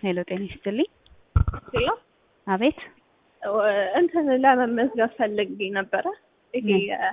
ሄሎ ጤና ይስጥልኝ። ሄሎ አቤት እንትን ለመመዝገብ ፈልጌ ነበረ። ይሄ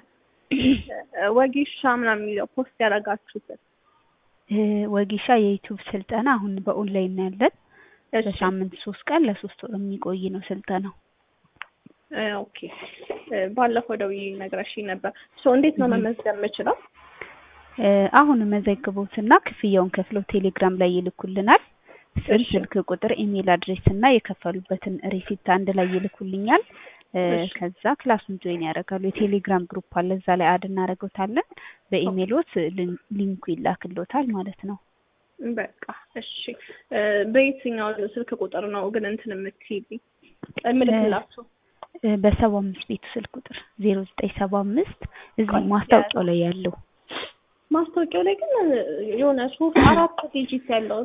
ወጌሻ ምናምን የሚለው ፖስት ያደረጋችሁትን እ ወጌሻ የዩቲዩብ ስልጠና አሁን በኦንላይን ነው ያለን። በሳምንት ሶስት ቀን ለሶስት ወር የሚቆይ ነው ስልጠናው። እ ኦኬ እ ባለፈው ደውዬ ነግረሽኝ ነበር። ሶ እንዴት ነው መመዝገብ የምችለው? እ አሁን መዘግቦትና ክፍያውን ከፍለው ቴሌግራም ላይ ይልኩልናል። ስም፣ እሺ። ስልክ ቁጥር፣ ኢሜል አድሬስ እና የከፈሉበትን ሪሲፕት አንድ ላይ ይልኩልኛል። እ እሺ። ከዛ ክላሱን ጆይን ያደርጋሉ። የቴሌግራም ግሩፕ አለ፣ እዛ ላይ አድ እናደርገውታለን። በኢሜሎት ሊን- ሊንኩ ይላክሎታል ማለት ነው። በቃ እሺ። እ በየትኛው ስልክ ቁጥር ነው ግን እንትን የምትይልኝ እምልክላችሁ? እ በሰባ አምስት ቤቱ ስልክ ቁጥር ዜሮ ዘጠኝ ሰባ አምስት እዚህ ቆይ፣ ማስታወቂያው ላይ ያለው ማስታወቂያው ላይ ግን የሆነ ጽሁፍ አራት ዲጂት ያለው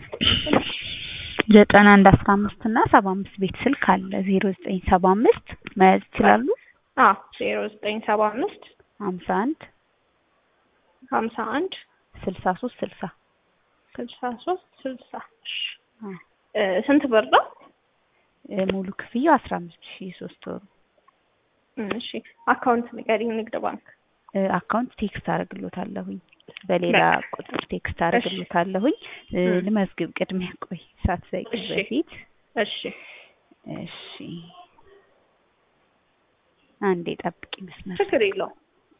ዘጠና አንድ አስራ አምስት እና ሰባ አምስት ቤት ስልክ አለ ዜሮ ዘጠኝ ሰባ አምስት መያዝ ይችላሉ። አ ዜሮ ዘጠኝ ሰባ አምስት ሀምሳ አንድ ሀምሳ አንድ ስልሳ ሶስት ስልሳ ስልሳ ሶስት ስልሳ እሺ። አ እ ስንት ብር ነው? እ ሙሉ ክፍያው አስራ አምስት ሺህ ሶስት ወሩ እሺ አካውንት ንገሪኝ። ንግድ ባንክ እ አካውንት ቴክስት አደርግሎታለሁኝ በሌላ ቁጥር ቴክስት አደርግሎታለሁኝ። እ እም። ልመዝግብ ቅድሚያ ቆይ ሳትዘጊ እሺ። በፊት እሺ እሺ አንዴ ጠብቂ መስመር ችግር የለውም።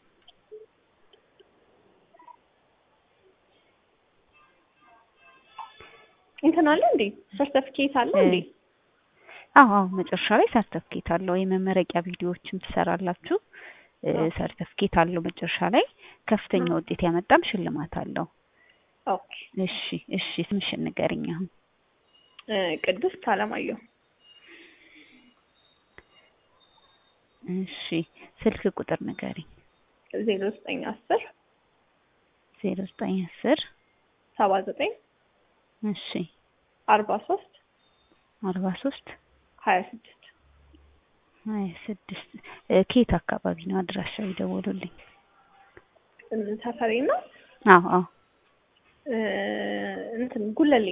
እንትን አለ እንዴ? ሰርተፊኬት አለ እንዴ? አዎ አዎ መጨረሻ ላይ ሰርተፍኬት አለው። የመመረቂያ ቪዲዮዎችም ትሰራላችሁ። እ አዎ። ሰርተፍኬት አለው መጨረሻ ላይ ከፍተኛ አዎ። ውጤት ያመጣም ሽልማት አለው። ኦኬ እሺ እሺ ስምሽን ንገሪኝ አሁን። እ ቅድስት አለማየሁ እሺ ስልክ ቁጥር ንገሪኝ። ዜሮ ዘጠኝ አስር ዜሮ ዘጠኝ አስር ሰባ ዘጠኝ እሺ አርባ ሶስት አርባ ሶስት ሀያ ስድስት ሀያ ስድስት እ ከየት አካባቢ ነው አድራሻው ይደውሉልኝ። ሰፈሬ ነው አዎ አዎ እ እንትን ጉለሌ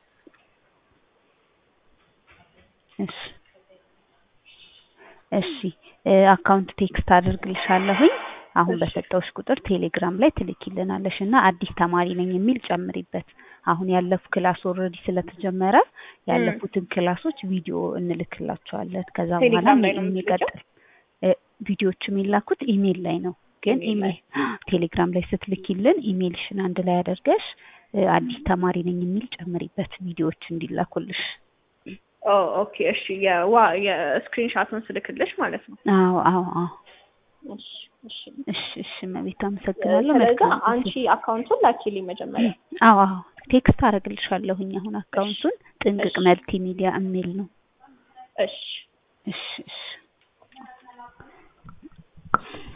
እሺ እሺ እ አካውንት ቴክስት አድርግልሻለሁኝ። አሁን እሺ። በሰጠውሽ ቁጥር ቴሌግራም ላይ ትልኪልናለሽ እና አዲስ ተማሪ ነኝ የሚል ጨምሪበት። አሁን ያለፉ ክላስ ኦልሬዲ ስለተጀመረ ያለፉትን ክላሶች ቪዲዮ እንልክላቸዋለን። ከዛ በኋላ ቴሌግራም ላይ ነው የሚቀጥል እ ቪዲዮዎች የሚላኩት ኢሜል ላይ ነው። ግን ኢሜል ላይ። ኢሜል ቴሌግራም ላይ ስትልኪልን ኢሜልሽን አንድ ላይ አድርገሽ እ አዲስ ተማሪ ነኝ የሚል ጨምሪበት ቪዲዮዎች እንዲላኩልሽ። ኦ ኦኬ እሺ የዋ የስክሪንሻቱን ስልክልሽ ማለት ነው። አዎ አዎ አዎ እሺ እሺ እሺ እሺ እመቤት አመሰግናለሁ። ስለዚህ መልካም አንቺ አካውንቱን ላኪልኝ መጀመሪያ። አዎ አዎ ቴክስት አደርግልሻለሁኝ አሁን አካውንቱን ጥንቅቅ እሺ። መልቲ ሚዲያ የሚል ነው። እሺ እሺ እሺ